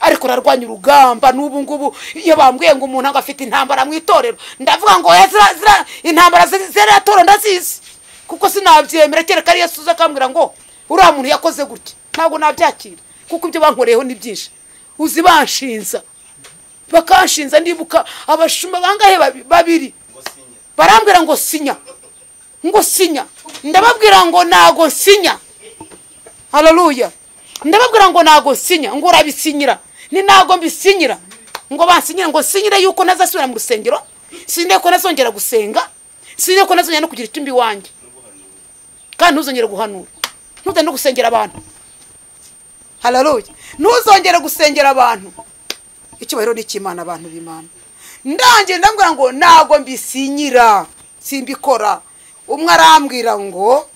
ariko urarwanya urugamba n'ubu ngubu iyo bambwiye ngo umuntu agafite intambara mu itorero ndavuga ngo oya zira zira intambara ziratora ndazizi kuko sinabyemera kereka ari yesu uza akambwira ngo uriya muntu yakoze gutya ntabwo nabyakira kuko ibyo bankoreyeho ni byinshi uzi banshinza bakanshinza ndibuka abashumba bangahe babiri barambwira ngo sinya ngo sinya ndababwira ngo ntago sinya hararuya ndababwira ngo ntago sinya ngo urabisinyira ni ntago mbisinyira ngo bansinyire ngo sinyire yuko ntazasubira mu rusengero sinyire ko ntazongera gusenga sinyire ko ntazongera no kugira icyumba iwanjye kandi ntuzongere guhanura ntuzongere no gusengera abantu hararuya ntuzongere gusengera abantu icyubahiro ni icy'imana abantu b'imana ndangiye ndambwira ngo ntago mbisinyira simbikora umwe arambwira ngo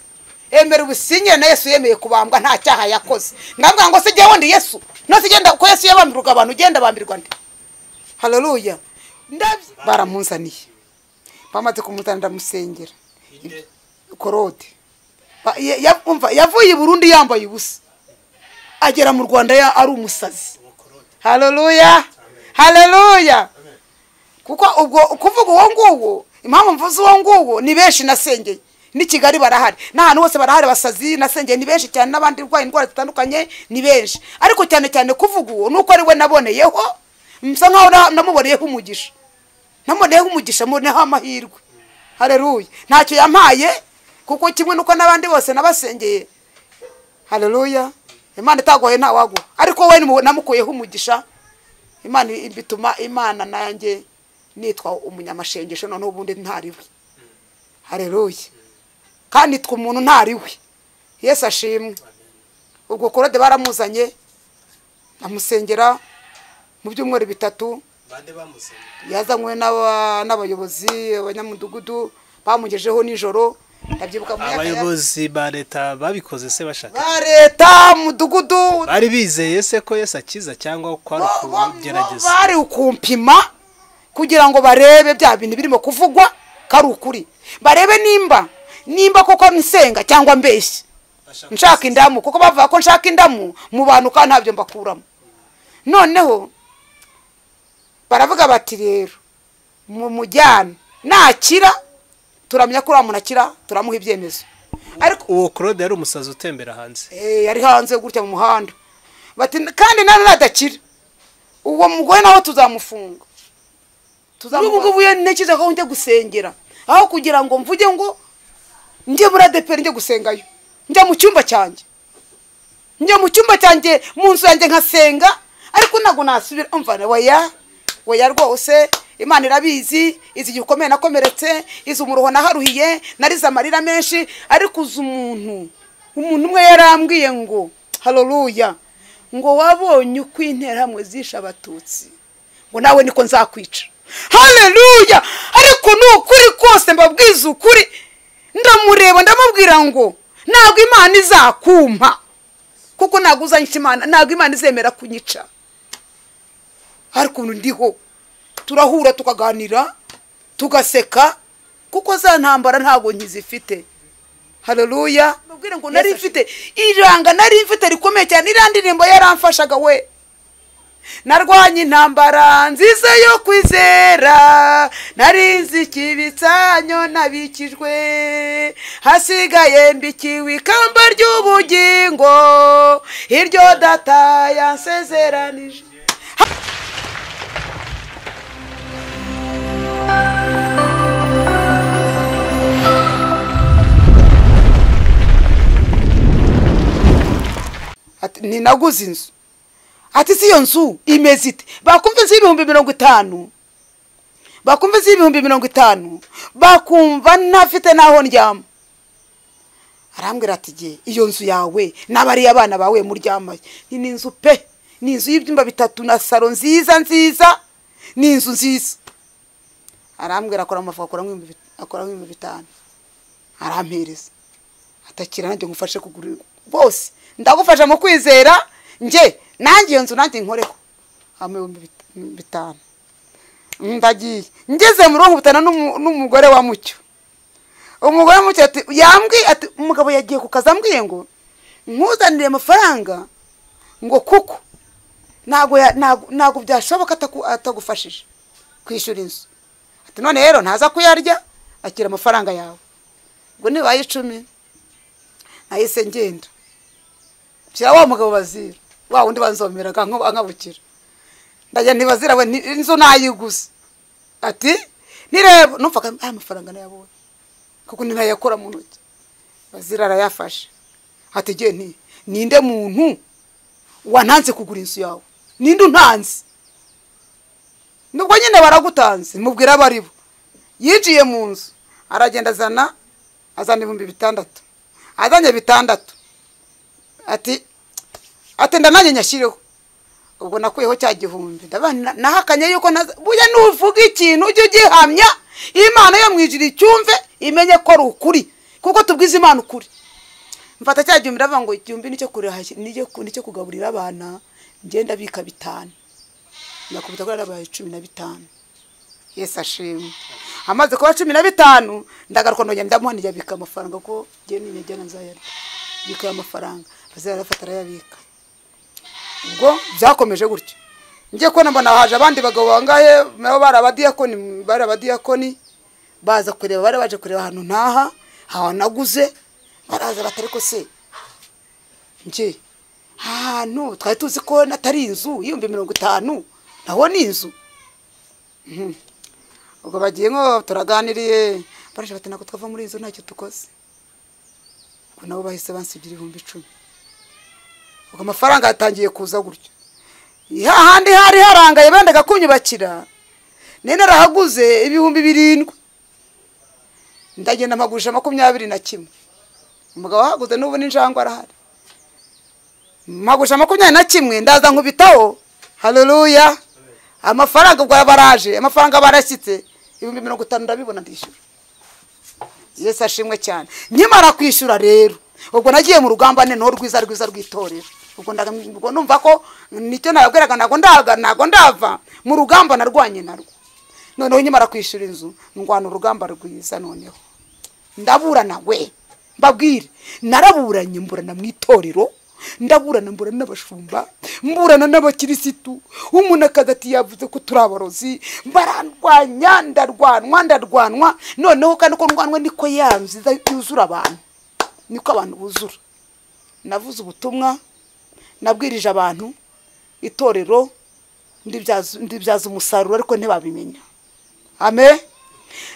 emera ubusinyire na yesu yemeye kubambwa nta cyaha yakoze ndambwira ngo sijya wundi yesu nose igenda ko yesu yabambirwa abantu ugenda bambirwa nde hararuya baramunzaniye bamaze kumuzana ndamusengera korode yavuye i burundi yambaye ubusa agera mu rwanda ari umusazi hararuya hararuya kuko ubwo kuvuga uwo nguwo impamvu mvuze uwo nguwo ni benshi nasengeye ni kigali barahari n'ahantu hose barahari basazi nasengeye ni benshi cyane n'abandi urwaye indwara zitandukanye ni benshi ariko cyane cyane kuvuga uwo nuko ari we naboneyeho msa nkaho namuboneyeho umugisha namuboneyeho umugisha muboneyeho amahirwe hareruye ntacyo yampaye kuko kimwe nuko n'abandi bose nabasengeye hareruya imana itagoye ntawaguha ariko we namukuyeho umugisha imana bituma imana nanjye nitwa umunyamashengesho noneho ubundi ntariwe hareruye kandi nitwa umuntu ntariwe yesu ashimwe ubwo korode baramuzanye amusengera mu byumweru bitatu yazanywe n'abayobozi abanyamudugudu bamugejeho nijoro ndabyibuka mu abayobozi ba leta babikoze se bashaka ba leta mudugudu bari bizeye se ko yesu akiza cyangwa ko ari ukugerageza bari ukumpima kugira ngo barebe bya bintu birimo kuvugwa ko ari ukuri barebe nimba nimba koko nsenga cyangwa mbeshyi nshaka indamu kuko bavuga ko nshaka indamu mu bantu kandi ntabyo mbakuramo noneho baravuga bati rero mu mujyana nakira turamenya ko uriya muntu akira turamuha ibyemezo ariko uwo claude yari umusazi utembera hanze yari hanze gutya mu muhanda kandi nawe nadakira uwo mugore nawe tuzamufunga n'ubu ngubu iyo ntekereza ko njya gusengera aho kugira ngo mvuge ngo njye muri adeperi njye gusengayo njya mu cyumba cyanjye njya mu cyumba cyanjye mu nzu yanjye nkasenga ariko ntabwo nasubira umva weya weya rwose imana irabizi izi igihe ukomeye nakomeretse izi umuruho naharuhiye narize amarira menshi ariko uzi umuntu umuntu umwe yarambwiye ngo haroruya ngo wabonye uko interahamwe zishe abatutsi ngo nawe niko nzakwica hareruya ariko ni ukuri kose mbabwiza ukuri ndamureba ndamubwira ngo ntabwo imana izakumpa kuko ntabwo uzanyica imana ntabwo imana izemera kunyica hari ukuntu ndiho turahura tukaganira tugaseka kuko za ntambara ntabwo nkizifite hareruya mbabwira ngo nari mfite iranga nari mfite rikomeye cyane iriya ndirimbo yaramfashaga we narwanye intambara nziza yo kwizera narinzi ikibitsanyo nabikijwe hasigaye mbikiwe ikamba ry'ubugingo iryo data yansezeranije ntinaguze inzu ati si iyo nzu imeze ite bakumva y'ibihumbi mirongo itanu bakumva y'ibihumbi mirongo itanu bakumva ntafite n'aho ndyama arambwira ati igihe iyo nzu yawe n'abariya abana bawe muryamaye ni inzu pe ni inzu y'ibyumba bitatu na salo nziza nziza ni inzu nziza arambwira akora amafu akora nk'ibihumbi bitanu arampereza atakira nanjye ngufashe kugura bose ndagufasha mu kwizera njye nanjye iyo nzu nanjye nkoreho ibihumbi bitanu ndagiye ngeze mu ruhu butana n'umugore wa mucyo umugore wa mucyo yambwiye ati umugabo yagiye ku kazi ambwiye ngo nkuzanire amafaranga ngo kuko ntabwo ya- ntabwo- ntabwo byashoboka ataku- atagufashije kwishyura inzu ati none rero ntaza kuyarya akira amafaranga yawe ubwo nibaye icumi nahise ngenda shyira wa mugabo bazira wa wundi banzomera akanka- ankabukira ndajya ntibazira we ni- inzu nayiguze ati nireba numvaga aya mafaranga nayabonye kuko ninayakora mu ntoki bazira arayafashe ati ngiye nti ninde muntu wananze kugura inzu yawe ninde untanze nubwo nyine baragutanze mubwira abo ari bo yinjiye mu nzu aragenda azana azana ibihumbi bitandatu azanye bitandatu ati ati ndananye nyashyireho ubwo nakuyeho cya gihumbi ndaba na- nahakanye yuko naza- burya nuvuga ikintu ujye ugihamya imana yo mu ijuru icyumve imenye ko ari ukuri kuko tubwiza imana ukuri mfata cya gihumbi ndavuga ngo igihumbi nicyo kurahashya nicyo ku- nicyo kugaburira abana ngenda bika bitanu nakubita kuri arabaye cumi na bitanu yesu ashimwe amaze kuba cumi na bitanu ndagaruka ndongera ndamuha ntiyabika amafaranga kuko ngiye ninyegera nzayarya bika amafaranga bazayarafata arayabika ubwo byakomeje gutyo ngiye kubona mbona haje abandi bagabo bangahe nabo bari abadiyakoni bari abadiyakoni baza kureba bari baje kureba ahantu ntaha ahantu naguze baraza batari ko se nje ahantu twari tuzi ko natari inzu y'ibihumbi mirongo itanu naho ni inzu Mhm. ubwo bagiye nko turaganiriye baraje bati ntabwo twava muri iyi nzu ntacyo tukoze ubwo nabo bahise bansigira ibihumbi icumi ubwo amafaranga yatangiye kuza gutyo hahandi hari harangaye bendaga kunyubakira nari narahaguze ibihumbi birindwi ndagenda mpagurisha makumyabiri na kimwe umugabo ahaguze n'ubu n'injangwe arahari mpagurisha makumyabiri na kimwe ndaza nkubitaho hareruya amafaranga ubwo baraje amafaranga barashyitse ibihumbi mirongo itanu ndabibona ndishyura yesu ashimwe cyane nkimara kwishyura rero ubwo nagiye mu rugamba noneho rwiza rwiza rw'itorero ubwo ndaga- ubwo numva ko nicyo nababwiraga ntabwo ndaga ntabwo ndava mu rugamba narwanye narwo noneho nkimara kwishyura inzu ndwana urugamba rwiza noneho ndaburana we mbabwire naraburanye mburana mu itorero ndaburana mburana n'abashumba mburana n'abakirisitu umuntu akaza ati yavuze ko turi abarozi barandwanya ndarwanwa ndarwanwa noneho kandi ko ndwanwa niko ya nziza yuzura abantu niko abantu buzura navuze ubutumwa nabwirije abantu itorero ndibyaza ndibyaza umusaruro ariko ntibabimenya ame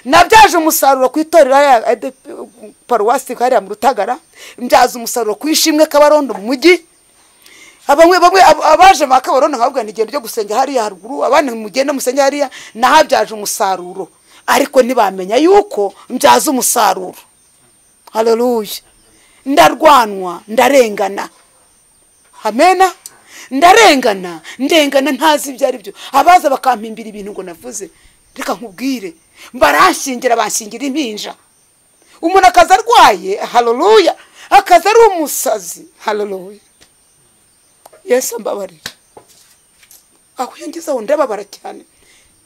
nabyaje umusaruro ku itorero hariya ADP paruwasi hariya mu rutagara mbyaza umusaruro ku ishimwe kabarondo mu mujyi bamwe bamwe ab- abaje ba kabarondo nkababwira nti igenda ryo gusenga hariya haruguru abandi mugende musenge hariya nahabyaje umusaruro ariko ntibamenya yuko mbyaza umusaruro hareruya ndarwanwa ndarengana amena ndarengana ndengana ntazi ibyo ari byo abaza bakampimbira ibintu ngo navuze reka nkubwire baranshingira banshingira impinja umuntu akaza arwaye hareruya akaza ari umusazi hareruya yesu ambabarira aho iyo ngeze aho ndababara cyane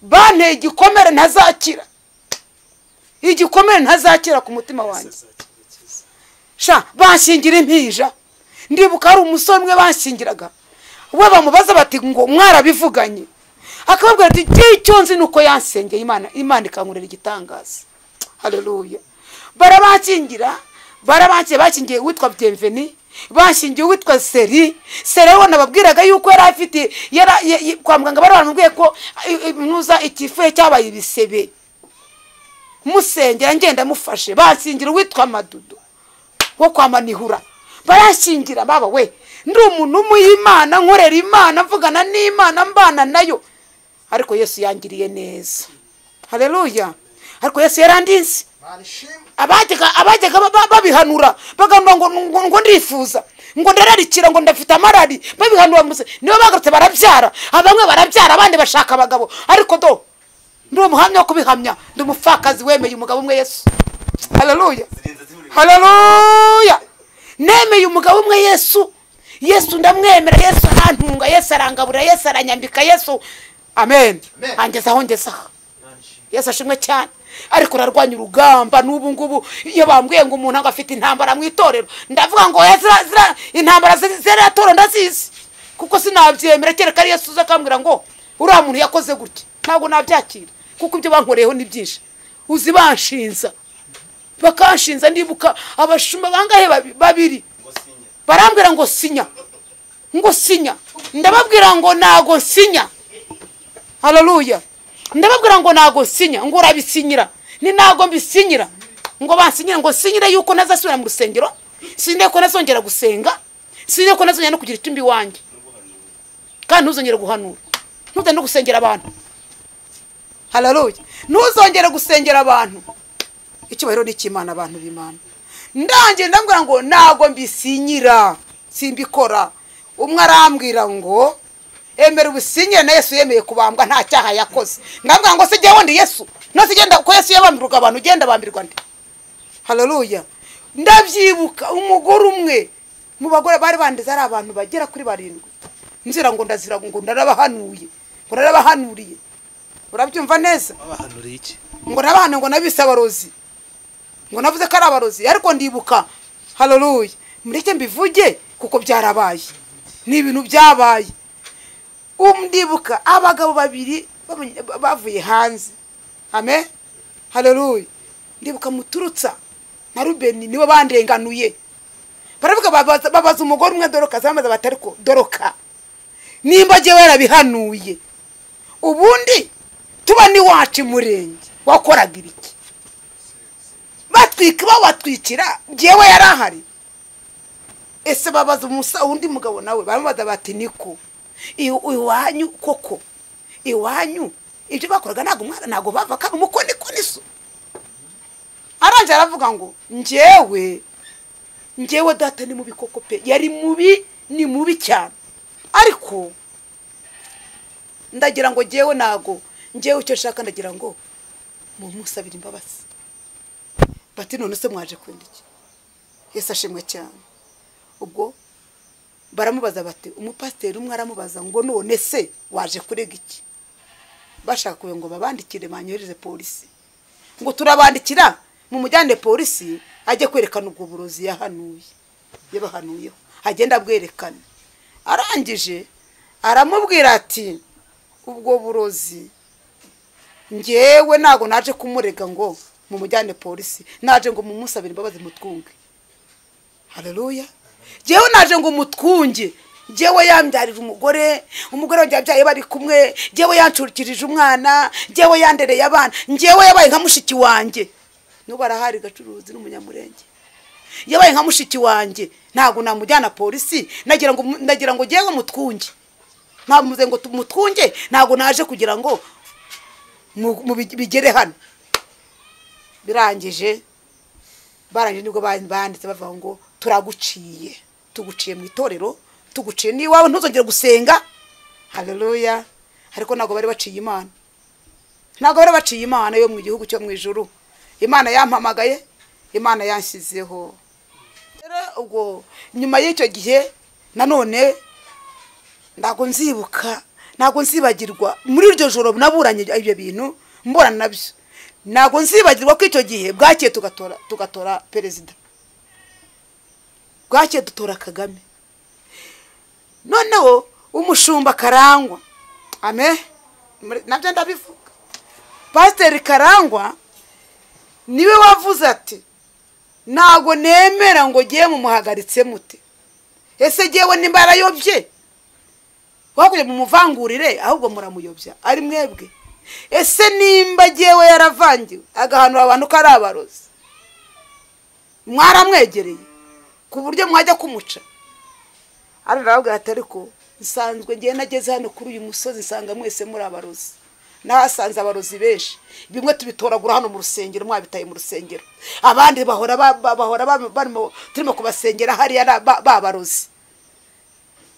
banteye igikomere ntazakira igikomere ntazakira ku mutima wanjye sha banshingira impinja ndibuka hari umusore umwe banshingiraga we bamubaza bati ngo mwarabivuganye akababwira ati igihe icyo nzi ni uko yansengeye imana imana ikankorera igitangaza hareruya barabakingira barabakiye bakingiye uwitwa byemveni bashingiye uwitwa seri seri we nababwiraga yuko yari afite yara- ye- ye- kwa muganga bari baramubwiye ko i- i- mpuza ikifuye cyabaye ibisebe musengera ngenda mufashe basingira uwitwa madudu wo kwa manihura barashingira baba we ndi umuntu w'umuyimana nkorera imana mvugana n'imana mbana nayo ariko yesu yangiriye neza hareruya ariko yesu yarandinze abajyaga abajyaga ba- ba- babihanura bagamba ngo ngo- ngo ndifuza ngo ndararikira ngo ndafite amarari babihanura muze nibo bagarutse barabyara abamwe barabyara abandi bashaka abagabo ariko do ndi umuhamya wo kubihamya ndi umupfakazi wemeye umugabo umwe yesu hareruya hareruya nemeye umugabo umwe yesu yesu ndamwemera yesu arantunga yesu arangaburira yesu aranyambika yesu amen Amen. angezaho ngezaho yesu ashimwe cyane ariko urarwanya urugamba n'ubu ngubu iyo bambwiye ngo umuntu ntabwo afite intambara mu itorero ndavuga ngo ziriya intambara ziriya torero ndazizi kuko sinabyemera kereka ari yesu uza akambwira ngo uriya muntu yakoze gutya ntabwo nabyakira kuko ibyo bankoreyeho ni byinshi uzi banshinza bakanshinza ndibuka abashumba bangahe babi- babiri barambwira ngo sinya ngo sinya ndababwira ngo ntago sinya hararuya ndababwira ngo ntago sinya ngo urabisinyira ni ntago mbisinyira ngo bansinyire ngo sinyire yuko ntazasubira mu rusengero sinyire ko ntazongera gusenga sinyire ko ntazongera no kugira icyo mbi wanjye kandi ntuzongere guhanura ntuzongere no gusengera abantu hararuya ntuzongere gusengera abantu icyubahiro ni icy'imana abantu b'imana ndangiye ndambwira ngo ntago mbisinyira simbikora umwe arambwira ngo emera ubisinyire na yesu yemeye kubambwa nta cyaha yakoze ndambwira ngo sijya wundi yesu nose igenda ko yesu yabambirwaga abantu ugenda bambirwa nde hararuya ndabyibuka umugore umwe mu bagore bari bandize ari abantu bagera kuri barindwi nzira ngo ndazira ngo ndarabahanuye ngo ndarabahanuriye urabyumva neza wabahanuriye iki ngo nabane ngo nabise abarozi ngo navuze ko ari abarozi ariko ndibuka hararuye mureke mbivuge kuko byarabaye ni ibintu byabaye Um, ndibuka abagabo babiri babonye- ba- bavuye hanze ame hararuye ndibuka muturutsa na rubeni nibo bandenganuye baravuga babaza- babaza umugore umwe doroka zamaze batariko doroka nimba jyewe yarabihanuye ubundi tuba n'iwacu imurenge wakoraga ibiki batwika babatwikira njyewe yari ahari ese babaza umusa undi mugabo nawe baramubaza bati niko "Iw- iwanyu koko iwanyu ibyo bakoraga ntabwo umwana ntabwo bavaga umuko niko niso arangiye aravuga ngo njyewe njyewe data ni mubi koko pe yari mubi ni mubi cyane ariko ndagira ngo njyewe ntago njyewe icyo nshaka ndagira ngo mumusabire imbabazi bati none se mwaje kwenda iki yesu ashimwe cyane ubwo baramubaza bati umupasiteri umwe aramubaza ngo none se waje kurega iki bashakakuye ngo babandikire banyohereze polisi ngo turabandikira mumujyane polisi ajye kwerekana ubwo burozi yahanuye yabahanuyeho agenda abwerekana arangije aramubwira ati ubwo burozi njyewe ntabwo naje kumurega ngo mumujyane polisi naje ngo mumusabire imbabazi mutwunge hareruya njyewe naje ngo mutwunge njyewe yambyarira umugore umugore wanjye yabyaye bari kumwe njyewe yanshurikirije umwana njyewe yandereye abana njyewe yabaye nka mushiki wanjye n'ubu arahari gacuruzi n'umunyamurenge yabaye nka mushiki wanjye ntabwo namujyana polisi nagira ngo ndagira ngo njyewe mutwunge ntamuze ngo mutwunge ntabwo naje kugira ngo mu- mu bi- bigere hano birangije barangije nibwo ba- banditse bavuga ngo turaguciye tuguciye mu itorero tuguciye n'iwawe ntuzongere gusenga haleluya ariko ntabwo bari baciye imana ntabwo bari baciye imana yo mu gihugu cyo mu ijuru imana yampamagaye imana yanshyizeho Rero ubwo nyuma y'icyo gihe nanone ntabwo nzibuka ntabwo nzibagirwa muri iryo joro naburanye ibyo bintu mburana nabyo ntabwo nzibagirwa ko icyo gihe bwakiye tugatora tugatora perezida bwakiye dutora kagame noneho umushumba karangwa ame muri- nabyo ndabivuga pasiteri karangwa niwe wavuze ati ntabwo nemera ngo ngiye mumuhagaritse mute ese ngewe nimba yarayobye wakuye mumuvangurire ahubwo muramuyobya ari mwebwe ese nimba ngewe yaravangiwe agahanura abantu ko ari abarozi mwaramwegereye ku buryo mwajya kumuca arira arabwira ati ariko nsanzwe ngewe nageze hano kuri uyu musozi nsanga mwese muri abarozi nahasanze abarozi benshi bimwe tubitoragura hano mu rusengero mwabitaye mu rusengero abandi bahora ba- ba- bahora ba- barimo turimo kubasengera hariya na- ba- babarozi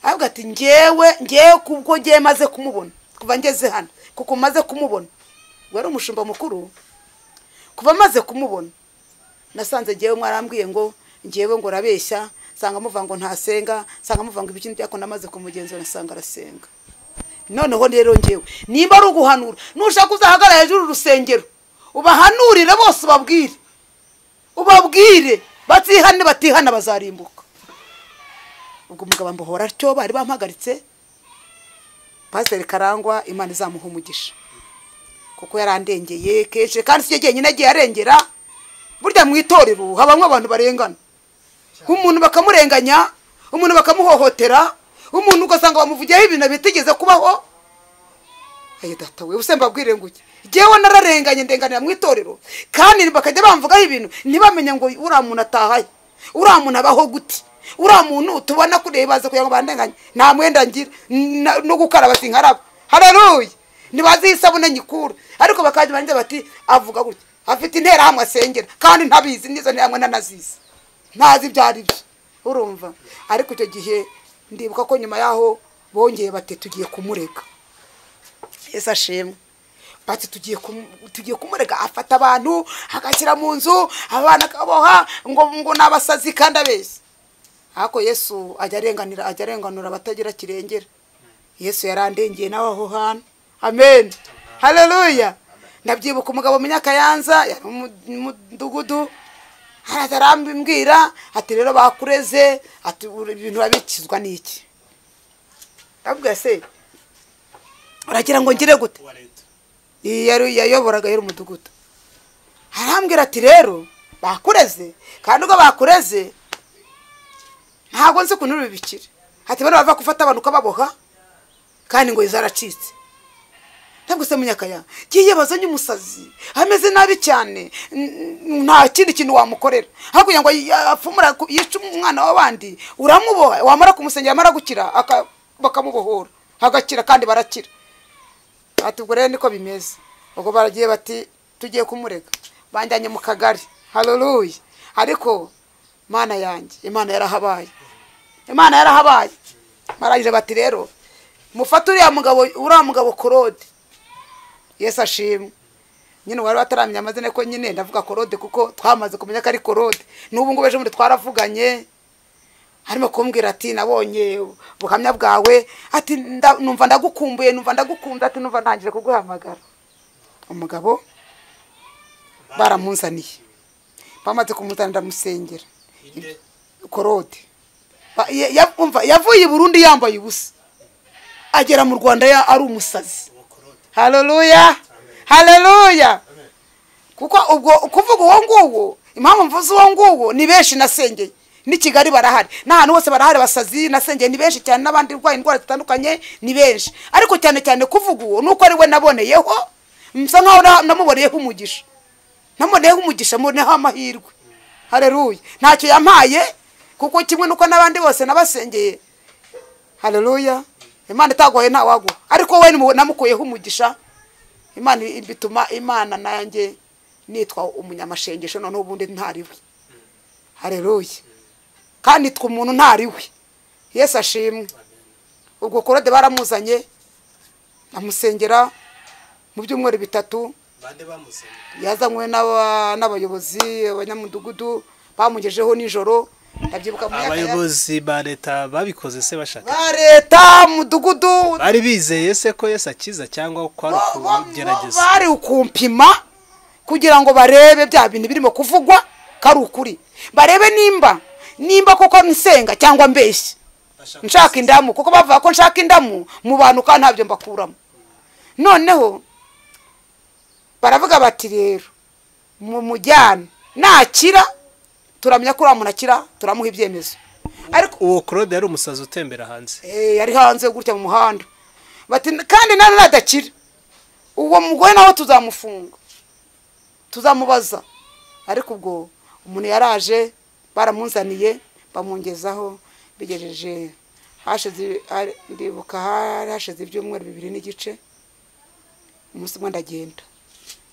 ahubwo ati ngewe ngewe kubwo ngewe maze kumubona kuva ngeze hano kuko maze kumubona wari umushumba mukuru kuva maze kumubona nasanze ngewe mwarambwiye ngo ngewe ngo urabeshya nsanga muva ngo ntasenga nsanga muva ngo ibikindi byako namaze kumugenzura nsanga arasenga noneho rero ngewe nimba ari uguhanura nushaka uzahagarara hejuru y'urusengero ubahanurire bose ubabwire ubabwire batihane batihana bazarimbuka ubwo umugabo ambohora atyo bari bampagaritse pasiteri karangwa imana izamuha umugisha kuko yarandengeye kenshi kandi si cyo jyenyine agiye arengera burya mu itorero habamo abantu barengana umuntu bakamurenganya umuntu bakamuhohotera umuntu ugasanga bamuvugiyeho ibintu bitigeze kubaho ayo data we ubusemba mbabwire ngo ujye jyewe nararenganye ndenganira mu itorero kandi bakajya bamvugaho ibintu ntibamenye ngo uriya muntu atahaye uriya muntu abaho gute uriya muntu tubona kureba baza kugira ngo bandenganye nta mwenda ngira na- no gukaraba sinkaraba hararuye ntibazi iyo isabune nyikura ariko bakajya barangiza bati avuga gutya afite interahamwe asengera kandi ntabizi n'izo nterahamwe nanazizi ntazi ibyo ari byo urumva ariko icyo gihe ndibuka ko nyuma y'aho bongeye bati tugiye kumurega yesu ashimwe bati tugiye kumu- tugiye kumurega afata abantu agashyira mu nzu abana akaboha ngo ngo ni abasazi kandi abeshya ariko yesu ajya arenganura ajya arenganura abatagira kirengera yesu yarandengeye nawe aho hantu amen haleluya ndabyibuka umugabo mu nyakayanza yari mu- mu mudugudu haraza arambwira ati rero bakureze ati uri- ibintu urabikizwa n'iki ndabwira se uragira ngo ngire gute wa leta iyi yari yayoboraga yari umudugudu arambwira ati rero bakureze kandi ubwo bakureze ntabwo nzi ukuntu bibikira ati bano bava gufata abantu ukababoha kandi ngo zaracitse ntabwo se munyakaya ngiye bazanye umusazi ameze nabi cyane n- n- nta kindi kintu wamukorera hakurya ngo y- apfumura ku- yice umwana w'abandi uramuboha wamara kumusengera amara gukira aka- bakamubohora agakira kandi barakira ati ubwo rero niko bimeze ubwo baragiye bati tugiye kumurega banjyanye mu kagari haleluya ariko mana yanjye imana yarahabaye imana yarahabaye barangije bati rero mufate uriya mugabo uriya mugabo korode yesu ashimwe nyine wari bataramenya amazina ko nyine ndavuga korode kuko twamaze kumenya ko ari korode n'ubu ngubu ejo bundi twaravuganye arimo kumbwira ati nabonye ubuhamya bwawe ati nda- numva ndagukumbuye numva ndagukunda ati numva ntangire kuguhamagara umugabo baramunzaniye bamaze kumuzana ndamusengera inde korode Ba- ya- ya- umva, yavuye i burundi yambaye ubusa agera mu rwanda ya- ari umusazi ubukoroni haleluya haleluya kuko ubwo kuvuga uwo nguwo impamvu mvuze uwo nguwo ni benshi nasengeye n'i kigali barahari n'ahantu hose barahari basazi nasengeye ni benshi cyane n'abandi urwaye indwara zitandukanye ni benshi ariko cyane cyane kuvuga uwo nuko ari we naboneyeho msa nkaho na- namuboneyeho umugisha namuboneyeho umugisha muboneyeho amahirwe hareruye ntacyo yampaye kuko kimwe nuko n'abandi bose nabasengeye hareruya imana itagoye ntawagwa ariko we nimu- namukuyeho umugisha imana i- bituma imana nanjye nitwa umunyamashengesho noneho ubundi ntariwe hareruye kandi nitwa umuntu ntariwe yesu ashimwe ubwo korode baramuzanye amusengera mu byumweru bitatu bande bamusenya yazanywe n'aba- n'abayobozi abanyamudugudu bamugejeho nijoro ndabyibuka mu myaka ya- abayobozi ba leta babikoze se bashaka ba leta mudugudu bari bizeye se ko yesu akiza cyangwa kwari ukugerageza bari ukumpima kugira ngo barebe bya bintu birimo kuvugwa ko ari ukuri barebe nimba nimba koko nsenga cyangwa mbeshya nshaka indamu kuko bavuga ko nshaka indamu mu bantu kandi ntabyo mbakuramo noneho baravuga bati rero mumujyane nakira turamenya ko uriya muntu akira turamuha ibyemezo ariko uwo korode yari umusazi utembera hanze Eh, yari hanze gutya mu muhanda bati kandi nawe nadakira uwo mugore nawe tuzamufunga tuzamubaza ariko ubwo umuntu yaraje baramunzaniye bamwongezaho bigejeje hashize hari- ndibuka hari hashize ibyumweru bibiri n'igice umunsi umwe ndagenda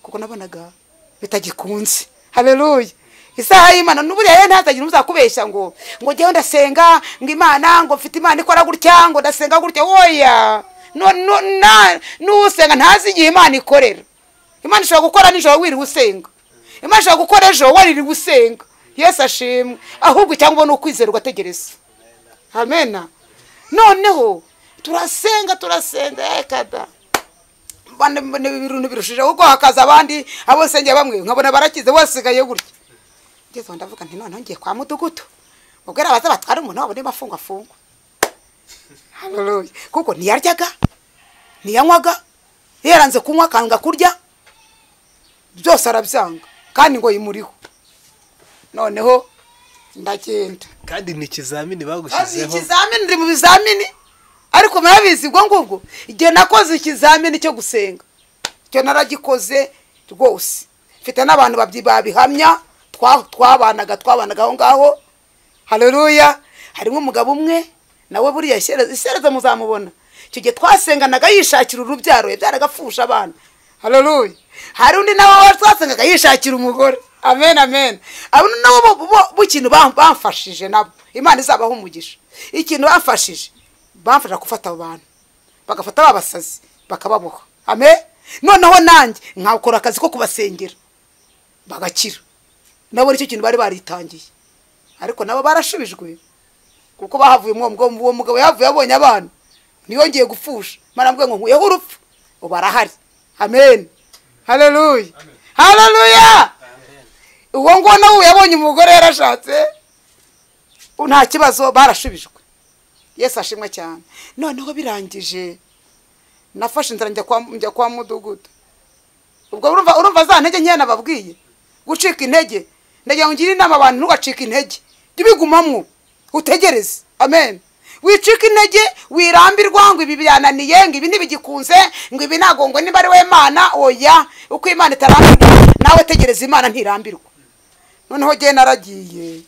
kuko nabonaga bitagikunze haleluya isaha y'imana n'uburiya rero ntazagira umuzakubeshya ngo ngo njyewe ndasenga ngo imana ngo mfite imana ikora gutya ngo ndasenga gutya woya No- no- na- n'usenga ntazi igihe imana ikorera imana ishobora gukora nijoro wiriwe usenga imana ishobora gukora ejo waririwe usenga yesu ashimwe ahubwo cyangwa ni ukwizera ugategereza amena noneho turasenga turasenga ekada bane bane ibintu birushijeho kuko hakaza abandi abo nsengera bamwe nkabona barakize basigaye gutya ngeze aho ndavuga nti noneho ngiye kwa mudugudu ubwo ari abaza batwara umuntu wabo niba afungwa afungwa Haleluya. kuko ntiyaryaga ntiyanywaga yaranze kunywa akanga kurya byose arabyanga kandi ngo yimuriho noneho ndagenda kandi ni ikizamini Azi bagushyizeho ikizamini ndi mu bizamini ariko murabizi ubwo ngubwo igihe nakoze ikizamini cyo gusenga icyo naragikoze rwose mfite n'abantu babyi- babihamya twa- twabanaga twabanaga aho ngaho hareruya harimo umugabo umwe nawe buriya isereza isereza muzamubona icyo gihe twasenganaga yishakira urubyaro byaragapfusha abana hareruya hari undi nawe twasengaga yishakira umugore amen amen abo ni nabo bo- bo- bo ikintu bam- bamfashije nabo imana izabaho umugisha ikintu bamfashije bamfasha gufata abo bantu bagafata babasazi bakababoha amen noneho nanjye nkakora akazi ko kubasengera bagakira nabo nicyo kintu bari baritangiye ariko nabo barashubijwe kuko bahavuye umwo- umwo- uwo mugabo yahavuye abonye abana ntiyongeye gupfusha imana mvuga ngo nkuyeho urupfu ubu arahari amen haleluya haleluya uwo nguwo nawe ubu yabonye umugore yarashatse nta kibazo barashubijwe yesu ashimwe cyane noneho birangije nafashe inzira njya kwa njya kwa mudugudu ubwo urumva urumva za ntege nkeya nababwiye gucika intege ndagira ngo ngire inama abantu ntugacike intege jya ubigumamo utegereze amen wicika intege wirambirwa ngo ibi byananiye ngo ibi ntibigikunze ngo ibi ntago ngo niba ari we mana oya uko imana itarambirwa nawe tegereza imana ntirambirwa noneho jye naragiye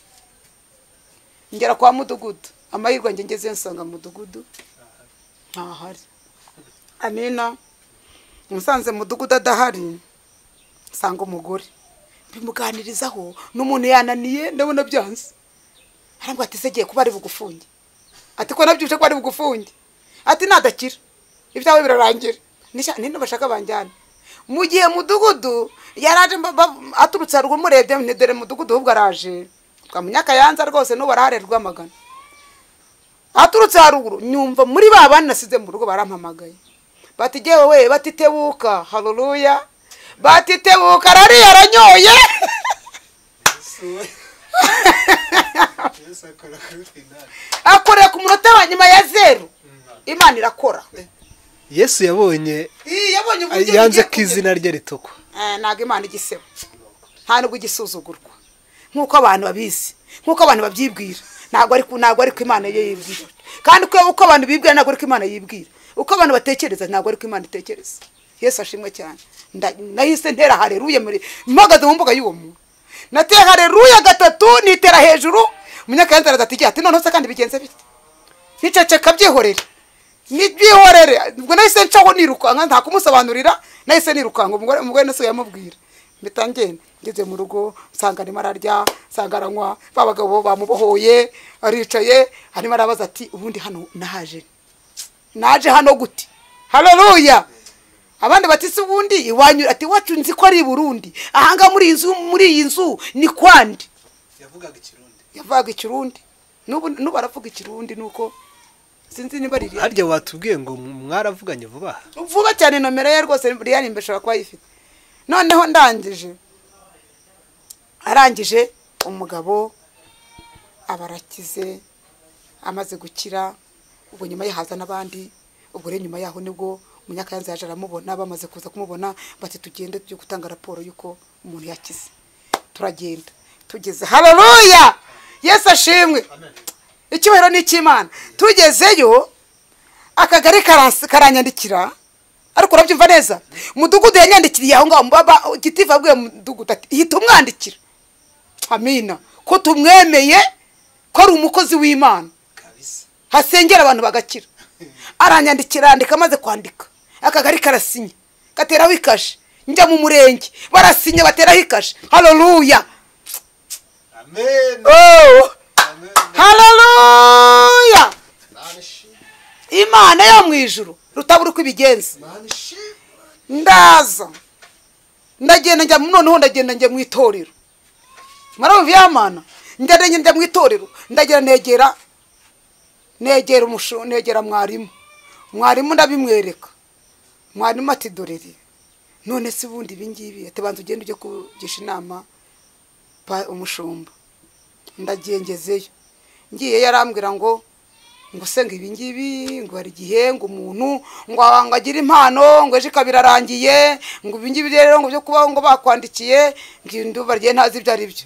ngera kwa mudugudu amahirwe njye ngeze nsanga mudugudu ntahari amina musanze mudugudu adahari nsanga umugore mbimuganirizaho n'umuntu yananiye ndabona byanze arambwira ati segiye kuba ari bugufunge ati ko nabyutse ko ari bugufunge ati nadakira ibyawe birarangira Nisha- nino bashaka banjyana mu gihe mudugudu yaraje mba- ba- aturutse haruguru murebye nti dore mudugudu ahubwo araje twa munyakayanza rwose n'ubu arahare rwamagana aturutse haruguru nyumva muri ba bandi nasize mu rugo barampamagaye bati jye wowe batitebuka haruruya batitebuka arariye aranyoye akoreye ku munota wa nyuma ya zeru imana irakora yesu yabonye Ii, yabonye uburyo bigiye yanze ko kugera. izina rye ritukwa Eh, ntabwo imana igiseba nta nubwo igisuzugurwa nk'uko abantu babizi nk'uko abantu babyibwira ntabwo ari ku- ntabwo ari ko imana ye yibwira kandi ko uko abantu bibwira ntabwo ari ko imana yibwira uko abantu batekereza ntabwo ari ko imana itekereza yesu ashimwe cyane Nda- nahise ntera hareruye muri mpagaze mu mbuga y'uwo muntu nateye hareruye gatatu nitera hejuru umunyakayanza aradatijya ati noneho se kandi bigenze bite niceceka byihorere nibyihorere ubwo nahise ncaho nirukanka nta kumusobanurira nahise nirukanka umugore umugore nasuye yamubwira mpita ngenda ngeze mu rugo nsanga arimo ararya nsanga aranywa ba bagabo bamubohoye aricaye arimo arabaza ati ubundi hano nahaje naje hano gute haleluya abandi bati se ubundi iwanyu ati wacu nzi ko ari i burundi ahanga muri iyi nzu muri iyi nzu ni kwandi yavugaga ikirundi yavugaga ikirundi n'ubu n'ubu aravuga ikirundi nuko sinzi niba riri harya watubwiye ngo mwaravuganye vuba aha vuba cyane nomero ye rwose riyani imbere ishobora kuba ayifite noneho ndangije arangije umugabo abarakize amaze gukira ubwo nyuma ye haza n'abandi ubwo rero nyuma yaho nibwo umunyakayanza yaje aramubona bamaze kuza kumubona bati tugende tujye gutanga raporo y'uko umuntu yakize turagenda tugeze haleluya yesu ashimwe icyubahiro ni icy'imana tugezeyo akagari karansi- karanyandikira ariko urabyumva neza mudugudu yanyandikiriye aho ngaho mbaba gitifu abwiye mudugudu ati hita umwandikira amina ko tumwemeye ko ari umukozi w'imana hasengera abantu bagakira aranyandikira arandika amaze kwandika akagari karasinya gateraho ikashe njya mu murenge barasinya bateraho ikashe haleluya oh haleluya imana yo mu ijuru rutabura uko ibigenza ndaza ndagenda njya noneho ndagenda njya mu itorero murabumva yamana ndagenda njya mu itorero ndagera negera negera umushu negera mwarimu mwarimu ndabimwereka mwarimu ati dorere none se ubundi ibingibi ati banza ugende ujye kugisha inama pa umushumba ndagengezeyo ngiye yarambwira ngo ngo se ngo ibingibi ngo hari igihe ngo umuntu ngo aba- ngo agire impano ngo ejo ikaba irarangiye ngo ibingibi rero ngo byo kubaho ngo bakwandikiye ngo iyo nduba rye ntazi ibyo ari byo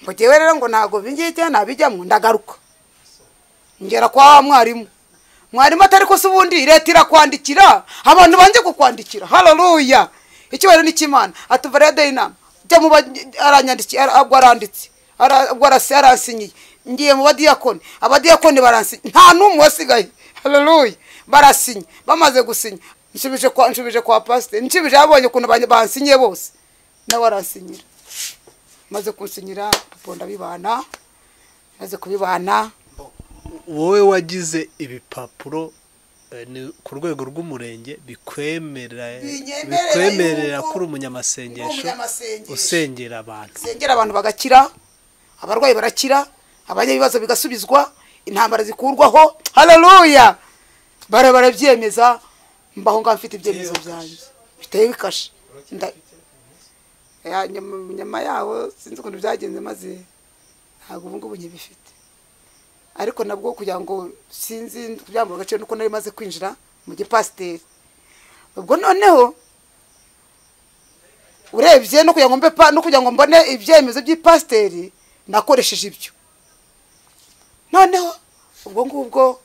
ngo jyewe rero ngo ntabwo ibingibi ntabijyamo ndagaruka ngera kwa wa mwarimu mwarimu atari ko se ubundi leta irakwandikira abantu banze kukwandikira hararuya icyubahiro ni icy'imana atuva rero dore inama jya mu ba- aranyandikiye ara- ubwo aranditse ara- ubwo arasi- aransinyiye ngiye mu badiyakoni abadiyakoni baransinya nta n'umwe wasigaye hararuya barasinya bamaze gusinya nshubije kwa nshubije kwa pasiteri nshubije yabonye ukuntu banye- bansinyiye bose nawe aransinyira maze kunsinyira bonda bibana maze kubibana wowe wagize ibipapuro eh, ni ku rwego rw'umurenge bikwemera Binyemerera bikwemerera yuko ko uri umunyamasengesho uri umunyamasengesho. usengera abantu sengera abantu bagakira abarwayi barakira abanya ibibazo bigasubizwa intambara zikurwaho hararuya bara barabyemeza mbaho ngaho mfite ibyemezo byanjye bitewe bikashe Nda- Ya, nyuma- nyuma yaho sinzi ukuntu byagenze maze ntabwo ubu ngubu nkibifite ariko nabwo kugira ngo sinzi kugira ngo agaciro nuko nari maze kwinjira mu gipasiteri ubwo noneho urebye no kugira ngo mbe pa- no kugira ngo mbone ibyemezo by'ipasiteri nakoresheje ibyo noneho ubwo ngubwo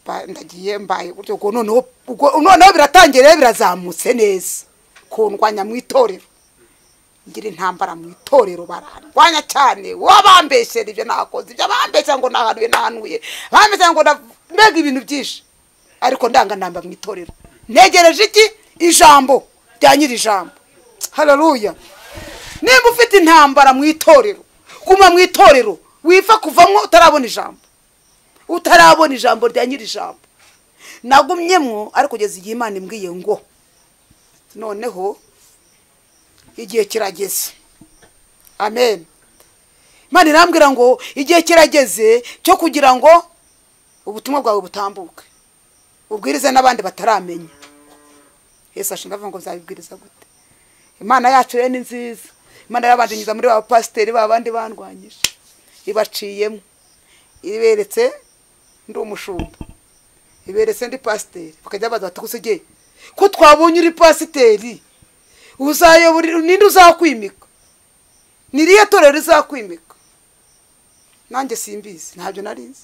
ba- ndagiye mbaye buryo ubwo noneho ubwo noneho biratangiye rero birazamutse neza kundwanya mu itorero ngira intambara mu itorero barandwanya cyane wabambeshyera ibyo nakoze ibyo bambeshya ngo nahanuye nahanuye bambeshya ngo na- mbega ibintu byinshi ariko ndanganamba mu itorero ntegereje iki ijambo rya nyiri ijambo hararuya nimba ufite intambara mu itorero guma mu itorero wifa kuvamo utarabona ijambo utarabona ijambo rya nyiri ijambo nagumyemwo ariko kugeza igihe imana imbwiye ngo noneho igihe kirageze amen imana irambwira ngo igihe kirageze cyo kugira ngo ubutumwa bwawe butambuke ubwirize n'abandi bataramenya yesu ashinga avuga ngo nzabibwiriza gute imana yacu rero ni nziza imana yabandanyiza muri ba pasiteri ba bandi bandwanyije ibaciyemo iberetse ndi umushumba iberetse ndi pasiteri bakajya baza bati gusigaye ko twabonye uri pasiteri uzayobora ninde uzakwimika ni iriya torero rizakwimika nanjye simbizi ntabyo nari nzi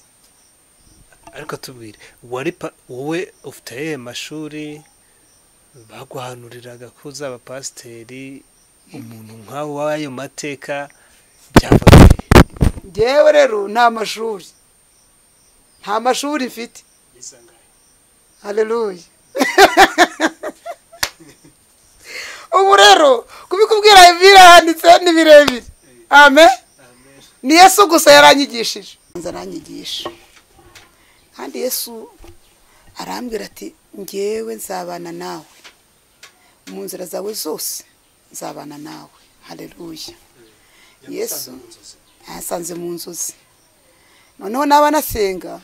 ariko tubwire wari pa- wowe ufite ayahe mashuri baguhanuriraga ko uzaba pasiteri umuntu nk'aho w'ayo mateka byafatiye ngewe rero nta mashuri nta mashuri mfite haleluya ubu rero kubikubwira ibirahanditse ni birebire amen ni yesu gusa yaranyigishije Nza aranyigisha kandi yesu arambwira ati ngewe nzabana nawe mu nzira zawe zose nzabana nawe haleluya yesu yasanze mu nzozi noneho naba nasenga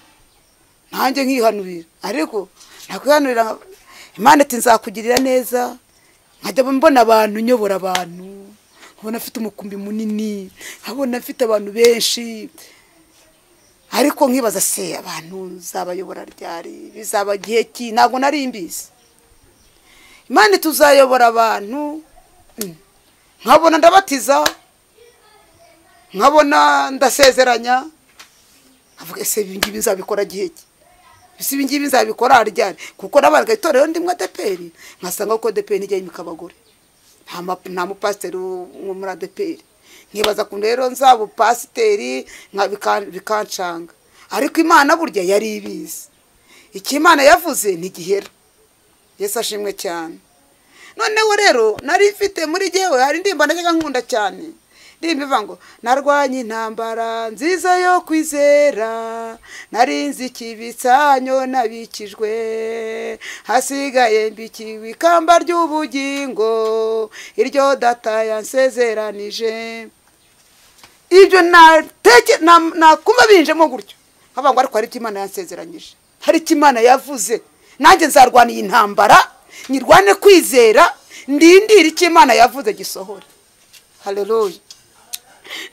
nanjye nkihanurira ariko nakwihanurira nka- imana ati nzakugirira neza nkajya mbona abantu nyobora abantu nkabona afite umukumbi munini nkabona afite abantu benshi ariko nkibaza se abantu zabayobora ryari bizaba igihe ki ntabwo nari mbizi imana tuzayobora abantu mm, nkabona ndabatiza nkabona ndasezeranya avuga ese ibi ngibi nzabikora gihe ki ese ibi ngibi nzabikora ryari kuko nabarga itorero ndimwe adeperi nkasanga ko adeperi nijya yimika abagore nta ma- nta mupasiteri wo wo muri adeperi nkibaza ku rero nzaba upasiteri nka- bika- bikancanga ariko imana burya yari ibizi icyo imana yavuze ntigihera yesu ashimwe cyane noneho rero nari mfite muri jyewe hari indirimbo najyaga nkunda cyane indirimbo ivuga ngo narwanye intambara nziza yo kwizera narinze ikibitsanyo nabikijwe hasigaye mbikiwe ikamba ry'ubugingo iryo data yansezeranije ibyo nateke na- nakuma binjemo gutyo nkavuga ngo ariko hari icyo imana yansezeranyije hari icyo imana yavuze nanjye nzarwana iyi ntambara nyirwane kwizera ndindire icyo imana yavuze gisohora haleluya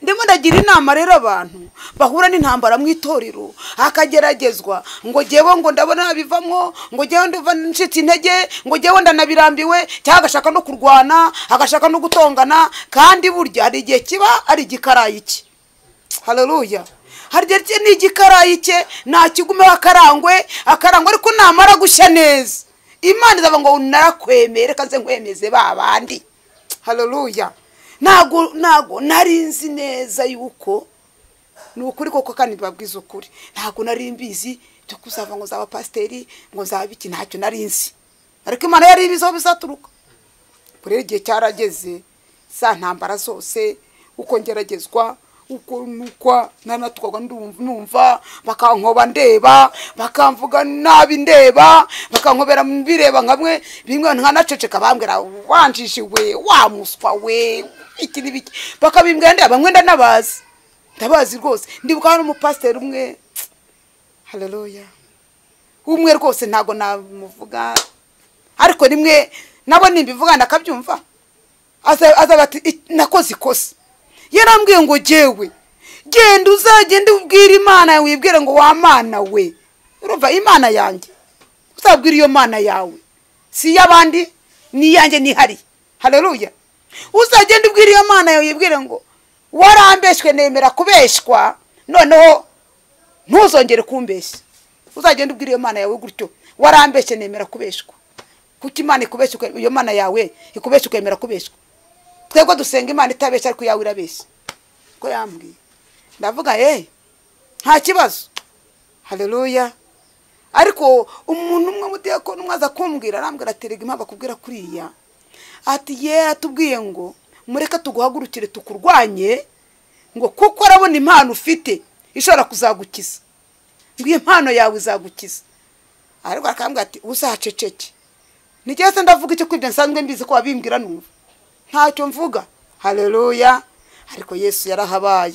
ndimo ndagira inama rero abantu bahura n'intambara mu itorero hakageragezwa ngo jyewe ngo ndabona bivamo ngo jyewe ndiva ncitse intege ngo jyewe ndanabirambiwe cyangwa agashaka no kurwana agashaka no gutongana kandi burya hari igihe kiba ari igikarayi cye hararuya hari igihe cye ni igikarayi cye nakigumeho akarangwe akarangwe ariko namara gushya neza imana izaba ngo narakwemere reka nze nkwemeze ba bandi hararuya ntago ntago nari nzi neza yuko ni ukuri koko kandi babwiza ukuri ntago nari mbizi byo kuzava ngo nzaba pasiteri ngo nzaba iki ntacyo nari nzi ariko imana yari ibizi aho bizaturuka rero igihe cyarageze za ntambara zose uko ngeragezwa uko nukwa nanatwarwa ndumva- numva bakankoba ndeba bakamvuga nabi ndeba bakankobera mbireba nkamwe bimwe nkanaceceka bambwira wanjishiwe wa muswa we iki n'ibiki bakabimbwira ndeba bamwe ndanabazi ndabazi rwose ndibuka hano umupasiteri umwe haleluya umwe rwose ntabwo namuvuga ariko rimwe nabo nimbivuga ndakabyumva aza aza bati "I- nakoze ikosa yarambwiye ngo jyewe genda uzagende ubwire imana yawe wibwire ngo wa mana we urumva imana yanjye uzabwire iyo mana yawe si iy'abandi ni iyanjye nihariye haleluya uzagende ubwire iyo mana yawe wibwire ngo warambeshywe nemera kubeshywa noneho ntuzongere kumbeshya uzagende ubwire iyo mana yawe gutyo warambeshye nemera kubeshwa kuko imana ikubeshya uke- iyo mana yawe ikubeshya ukemera kubeshwa twebwe dusenga imana itabeshya ariko iyawe irabeshya ko yambwiye ndavuga ye nta kibazo haleluya ariko umuntu umwe mudiyakoni umwe aza kumbwira arambwira ati rega impamvu akubwira kuriya ati ye atubwiye ngo mureke tuguhagurukire tukurwanye ngo kuko arabona impano ufite ishobora kuzagukiza ngo iyi mpano yawe izagukiza ariko arakambwira ati uzahaceceke nigeze se ndavuga icyo kwibyo nsanzwe mbizi ko wabimbwira numva ntacyo mvuga haleluya ariko yesu yarahabaye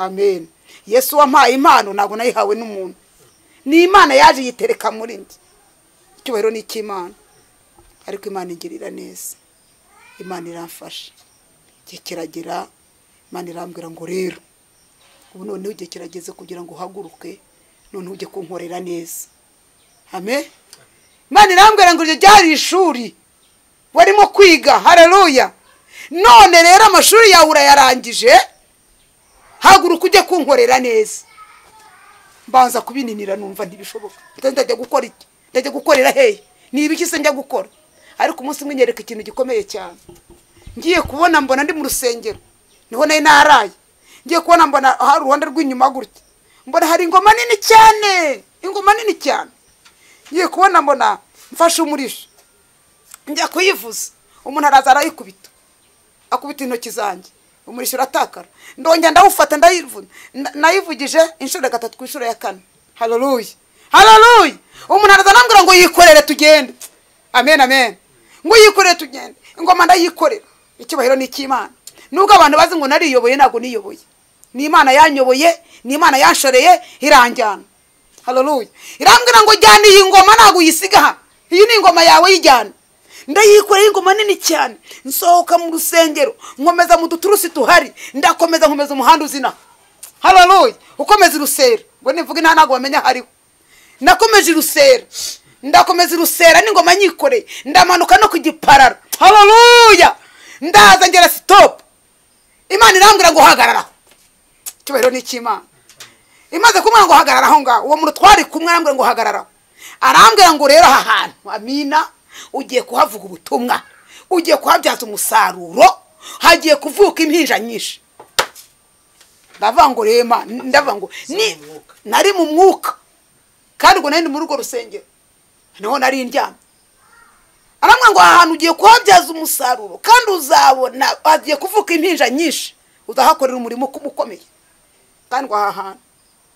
amen yesu wampaye impano ntabwo nayihawe n'umuntu ni imana yaje yitereka muri njye icyubahiro ni icy'imana ariko imana igirira neza imana iramfasha igihe kiragera imana irambwira ngo rero ubu noneho igihe kirageze kugira ngo uhaguruke noneho ujye kunkorera neza amen imana irambwira ngo iryo ryari ishuri warimo kwiga haleluya none rero amashuri yawe urayarangije haguruka ujye kunkorera neza mbanza kubininira numva ntibishoboka Ndetse ndajya gukora iki ndajya gukorera hehe ni ibiki se njya gukora ariko umunsi umwe nyereka ikintu gikomeye cyane ngiye kubona mbona ndi mu rusengero niho nari naraye ngiye kubona mbona hari uruhande rw'inyuma gutya mbona hari ingoma nini cyane ingoma nini cyane ngiye kubona mbona mfashe umurisho njya kuyivuza umuntu araza arayikubita akubita intoki zanjye umurishyo uratakara ndongera ndawufata ndayivuna nda- nayivugije inshuro gatatu ku inshuro ya kane haleluya haleluya umuntu araza anambwira ngo yikorere tugende amen amen ngo yikorere tugende ingoma ndayikorera icyubahiro ni icy'imana nubwo abantu bazi ngo nariyoboye ntabwo niyoboye ni imana yanyoboye ni imana yanshoreye iranjyana haleluya irambwira ngo jyana iyi ngoma ntabwo uyisiga aha iyi ni ingoma yawe yijyana ndayikoreye ingoma nini cyane nsohoka mu rusengero nkomeza mu duturusi tuhari ndakomeza nkomeza umuhanda uzina haleluya ukomeza irusera ngo nivuga inta ntabwo bamenya hariho nakomeje irusera ndakomeza irusera n'ingoma nyikoreye ndamanuka no ku gipararo haleluya ndaza ngera sitopu imana irambwira ngo hagarara icyubahiro ni icy'imana imaze kumwira ngo hagarara aho ngaho uwo muntu twari kumwe arambwira ngo hagarara arambwira ngo rero aha hantu amina ugiye kuhavuga ubutumwa ugiye kuhabyaza umusaruro hagiye kuvuka impinja nyinshi ndavuga ngo rema ndavuga ngo ni nari mu mwuka kandi ubwo nari ndi muri urwo rusengero niho nari ndyamye arambwira ngo aha hantu ugiye kuhabyaza umusaruro kandi uzabona hagiye kuvuka impinja nyinshi uzahakorera umurimo uko- ukomeye kandi ngo aha hantu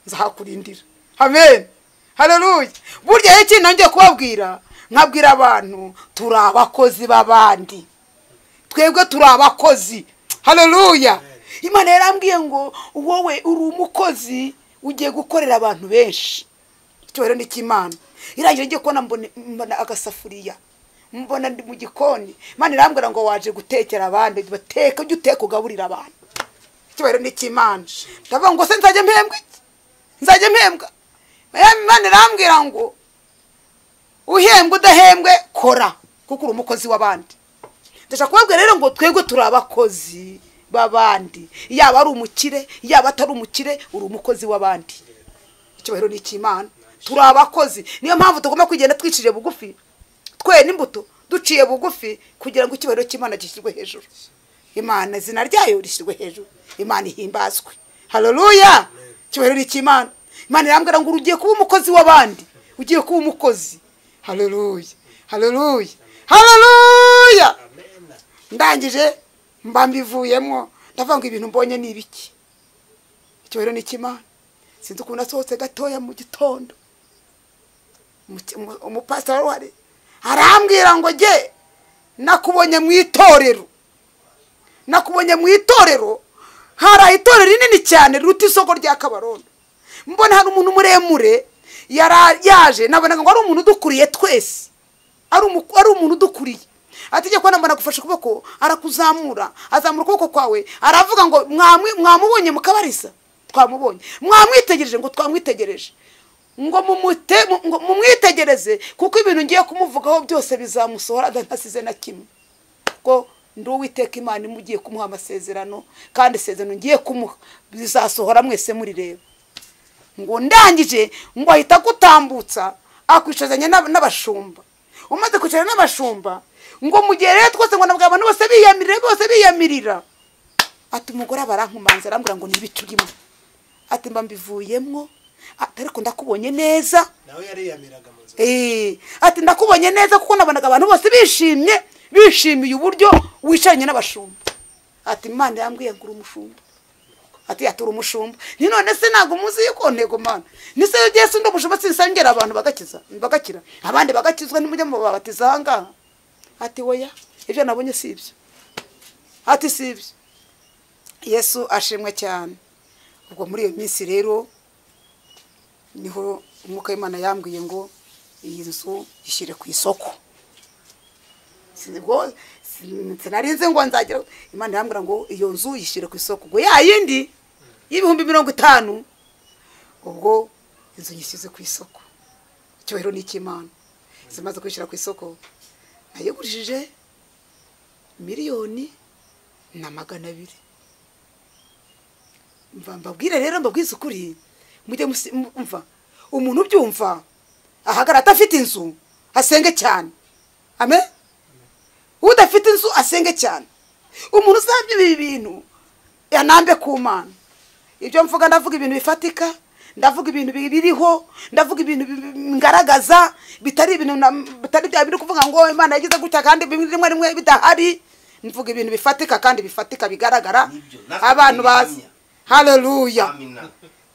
nzahakurindira amen haleluya burya iyo kintu ngiye kubabwira nkabwira abantu turi abakozi b'abandi twebwe turi abakozi haleluya imana yarambwiye ngo wowe uri umukozi ugiye gukorera abantu benshi icyubahiro ni icy'imana irangije ngiye kubona mbone- mbona agasafuriya mbona ndi mu gikoni imana irambwira ngo waje gutekera abandi bateka ujye uteka ugaburira abantu icyubahiro ni icy'imana ndavuga ngo se nzajya mpembwa iki nzajya mpembwa Mariya imana irambwira ngo uhembwe udahembwe kora kuko uri umukozi w'abandi ndashaka kubabwira rero ngo twebwe turi abakozi b'abandi yaba ari umukire yaba atari umukire uri umukozi w'abandi icyubahiro ni icy'imana turi abakozi niyo mpamvu tugomba kugenda twiciriye bugufi twera imbuto duciye bugufi kugira ngo icyubahiro cy'imana gishyirwe hejuru imana izina ryayo rishyirwe hejuru imana ihimbazwe haleluya icyubahiro ni icy'imana imana irambwira ngo ugiye kuba umukozi w'abandi ugiye kuba umukozi haleluya haleluya haleluya ndangije mba mbivuyemo ndavuga ngo ibintu mbonye ni ibiki icyubahiro ni icy'imana sinzi ukuntu asohotse gatoya mu gitondo Umuki- umu- umupasiteri wari uhari arambwira ngo jye nakubonye mu itorero nakubonye mu itorero hari itorero rinini cyane riruta isoko rya kabarondo mbona hari umuntu muremure yara- yaje nabonaga ngo ari umuntu udukuriye twese ari umu- ari umuntu udukuriye ategeko kubona mbona agufashe ukuboko arakuzamura azamura ukuboko kwawe aravuga ngo "Mwamwi- mwamubonye mukabarisa twamubonye mwamwitegereje ngo twamwitegereje ngo mumute- mu- ngo mumwitegereze kuko ibintu ngiye kumuvugaho byose bizamusohora adanasize na kimwe ko ndi uwiteka imana imugiye kumuha amasezerano kandi isezerano ngiye kumuha bizasohora mwese murireba ngo ndangije ngo ahita agutambutsa akwicazanya n'ab- n'abashumba umaze kwicarana n'abashumba ngo mu gihe rero twose ngo nabwo abantu bose biyamirire bose biyamirira ati umugore aba arankumanza arambwira ngo ni ibicu urimo ati mba mbivuyemo ati ariko ndakubonye neza nawe yariyamiraga mu nzu Eh, ati ndakubonye neza kuko nabonaga abantu bose bishimye bishimiye uburyo wicaranye n'abashumba ati imana yambwiye ngo uri umushumba ati ati uri umushumba ni none se ntabwo muzi yuko ntego mana ni se ugiye si ndi umushumba sinsengera abantu bagakiza bagakira abandi bagakizwa nimujya mubabatiza ahangaha ati oya ibyo nabonye si ibyo ati si ibyo yesu ashimwe cyane ubwo muri iyo minsi rero niho umwuka w'imana yambwiye ngo iyi nzu ishyire ku isoko Sinibwo- sin- sinarinze ngo nzagira imana irambwira ngo iyo nzu yishyire ku isoko ngo ya yindi y'ibihumbi mirongo itanu ubwo inzu nyishyize ku isoko icyubahiro ni icy'imana zimaze kwishyira ku isoko nayigurishije miliyoni na magana abiri mva mbabwire rero mbabwize ukuri mujye musi- mu- mva umuntu ubyumva ahagara adafite inzu asenge cyane ame udafite inzu asenge cyane umuntu uzabye ibi bintu yanambe ku mana ibyo mvuga ndavuga ibintu bifatika ndavuga ibintu bi- biriho ndavuga ibintu bi- bi- ngaragaza bitari ibintu na- bitari bya biri kuvuga ngo imana yagize gutya kandi bimwe rimwe rimwe bidahari mvuga ibintu bifatika kandi bifatika bigaragara Nibyo, natwe abantu bazi tubihamya. haleluya amina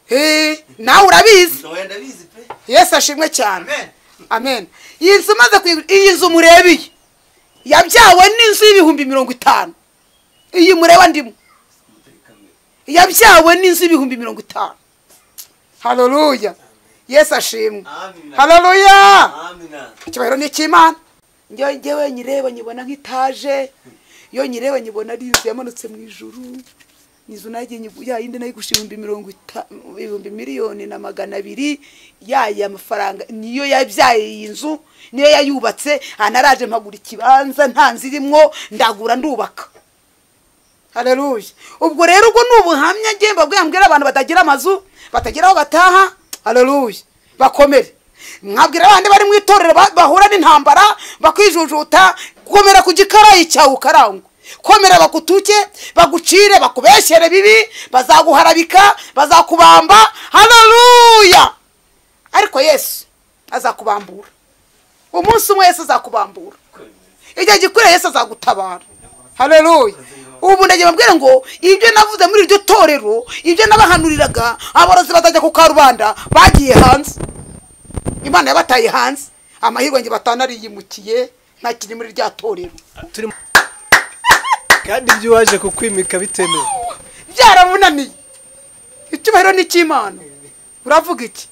Eh, nawe urabizi ntoya ndabizi pe yesu ashimwe cyane amen amen iyi nzu maze iyi nzu murebeye yabyawe n'inzu y'ibihumbi mirongo itanu iyi mureba ndimo umutekano yabyawe n'inzu y'ibihumbi mirongo itanu haleluya yesu ashimwe Amen. haleluya amina icyubahiro ni icy'imana njye njyewe nyireba nyibona nk'itaje iyo nyireba nyibona ari inzu yamanutse mu ijuru inzu nagiye nyigu- ya yindi nayo igusha ibihumbi mirongo ita- ibihumbi miliyoni na magana abiri yaya mafaranga niyo yabyaye iyi nzu niyo yayubatse anaraje mpagura ikibanza nta nzu irimwo ndagura ndubaka haleluya ubwo rero ubwo ni ubuhamya ngiye mbabwira mbwira abantu batagira amazu batagira aho bataha haleluya bakomere mwabwira abandi bari mu itorero ba- bahura n'intambara bakijujuta komera ku gikarayi cyawe ukarangwa komera bagutuke bagucire bakubeshere bibi bazaguharabika bazakubamba haleluya ariko yesu azakubambura umunsi umwe yesu azakubambura igihe gikwiriye yesu azagutabara haleluya ubu ndagiye babwire ngo ibyo navuze muri iryo torero ibyo nabahanuriraga aborozi batajya ku karubanda bagiye hanze imana yabataye hanze amahirwe nge batanariyimukiye ntakiri muri rya torero turimo kandi ibyo waje kukwimika bitemewe byaramunaniye icyubahiro ni icy'imana uravuga iki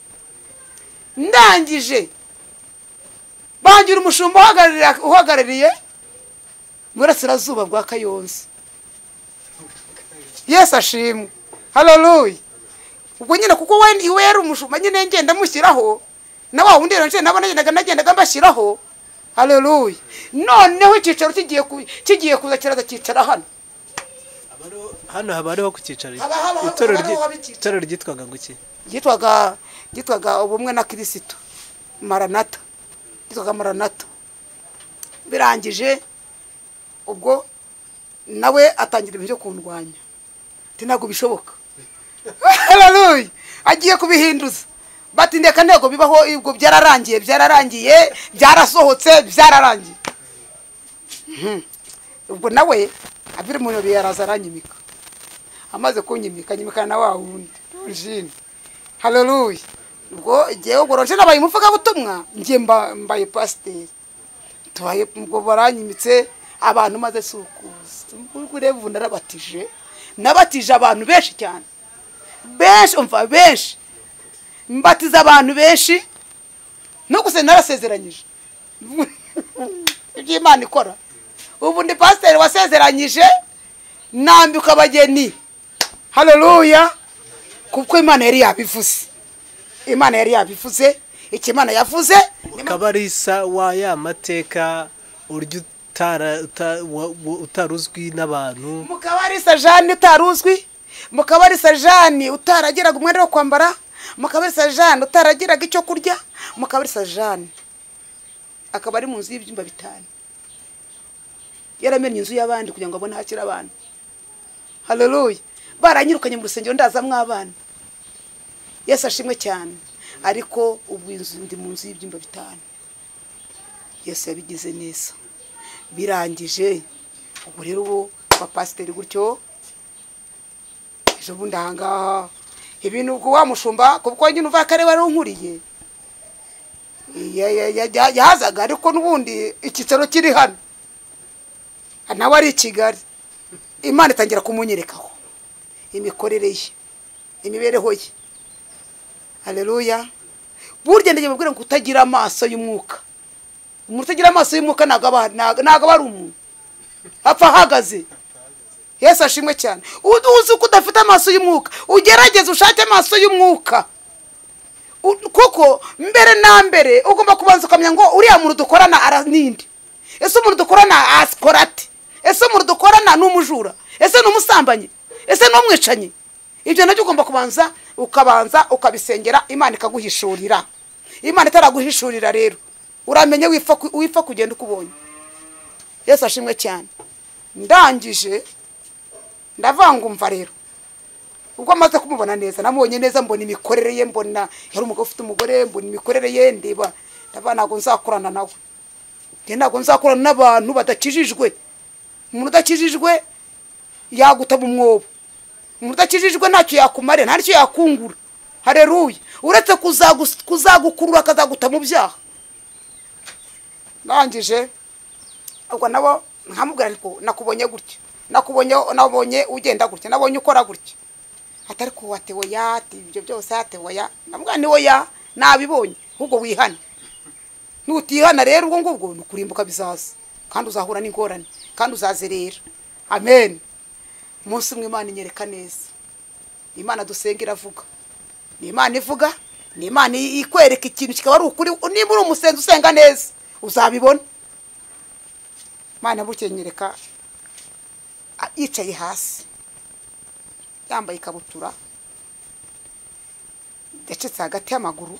ndangije bangira umushumba uhagararira- uhagarariye mu burasirazuba bwa kayonza yesu ashimwe hararuye ubwo nyine kuko we iwe yari umushumba nyine ngenda mushyiraho na wa wundi rero nabo nagendaga nagendaga mbashyiraho hararuye noneho icyicaro kigiye ku- kigiye kuza kiraza cyicara hano Haba hariho- hano haba hariho ku cyicaro Haba haba- itorero haba hariho ryi- haba icyicaro. itorero ryitwaga guki ryitwaga ryitwaga ubumwe na kirisito maranata ryitwaga maranata birangije ubwo nawe atangira ibintu byo kundwanya ati ntabwo bishoboka hararuye agiye kubihinduza bati ndeka ntego bibaho ubwo byararangiye byararangiye byarasohotse byararangiye Mhm. ubwo nawe abiri mu ntoki yaraza aranyimika amaze kunyimika nyimikana na wa wundi jini haleluya ubwo jyewe ubwo rero nabaye umuvugabutumwa njye mba- mbaye pasiteri tubaye ubwo baranyimitse abantu maze sukuza ubwo rero ubu narabatije nabatije abantu benshi cyane benshi umva benshi mbatiza abantu benshi no gusa narasezeranyije ibyo imana ikora ubu ndi pasiteri wasezeranyije nambika abageni haleluya kuko imana yari yabivuze imana yari yabivuze icyo imana yavuze ukaba ari isa wa ya mateka urya utara- uta- wa- wa- utari uzwi n'abantu mukaba ari sajani utari uzwi mukaba ari sajani utaragiraga umwenda wo kwambara mukaba ari sajani utaragiraga icyo kurya mukaba ari sajani akaba ari mu nzu y'ibyumba bitanu yaramennye inzu y'abandi kugira ngo abone aho akira abana haleluya baranyirukanye mu rusengero ndazamwo abana yesu ashimwe cyane ariko ubu inzu ndi mu nzu y'ibyumba bitanu yesu yabigize neza birangije ubwo rero ubu abapasiteri gutyo ejo bundi ahangaha ibintu ubwo wa mushumba kuko nyine uva kare wari unkuriye ya- ya- ya- ya- yazaga ariko n'ubundi icyicaro kiri hano nawe ari i kigali imana itangira kumunyerekaho imikorere ye imibereho ye hareruya burya ndagiye mubwira ngo utagira amaso y'umwuka umuntu utagira amaso y'umwuka ntabwo aba ntabwo aba ari umuntu apfa ahagaze yesu ashimwe cyane uzi uzi ko udafite amaso y'umwuka ugerageze ushake amaso y'umwuka U- kuko mbere na mbere ugomba kubanza ukamenya ngo uriya muntu dukorana ara ninde ese umuntu dukorana asikora ate ese umuntu dukorana ni umujura ese ni umusambanyi ese ni umwicanyi ibyo nabyo ugomba kubanza ukabanza ukabisengera imana ikaguhishurira imana itaraguhishurira rero uramenye wipfa ku- wipfa kugenda uko ubonye yesu ashimwe cyane ndangije ndavuga ngo umva rero ubwo amaze kumubona neza namubonye neza mbona imikorere ye mbona yari umugabo ufite umugore mbona imikorere ye ndeba ndavuga ntabwo nzakorana nawe njye ntabwo nzakorana n'abantu badakijijwe umuntu udakijijwe yagutaba umwobo umuntu udakijijwe ntacyo yakumarira nta n'icyo yakungura hareruye uretse kuzagus- kuzagukurura akazaguta mu byaha ndangije ubwo nabo nkamubwira ariko nakubonye gutya nakubonye nabonye ugenda gutya nabonye ukora gutya atari ko watewe ya ati ibyo byose yatewe ya nabwo ni oya nabibonye ahubwo wihane nutihana rero ubwo ngubwo ni ukurimbuka bizaza kandi uzahura n'ingorane kandi uzazerera amen umunsi umwe imana inyereka neza ni imana dusenga iravuga ni imana ivuga ni imana ikwereka ikintu kikaba ari ukuri niba uri umusenzi usenga neza uzabibona imana bukeye nyereka a- yicaye hasi yambaye ikabutura yacitse hagati y'amaguru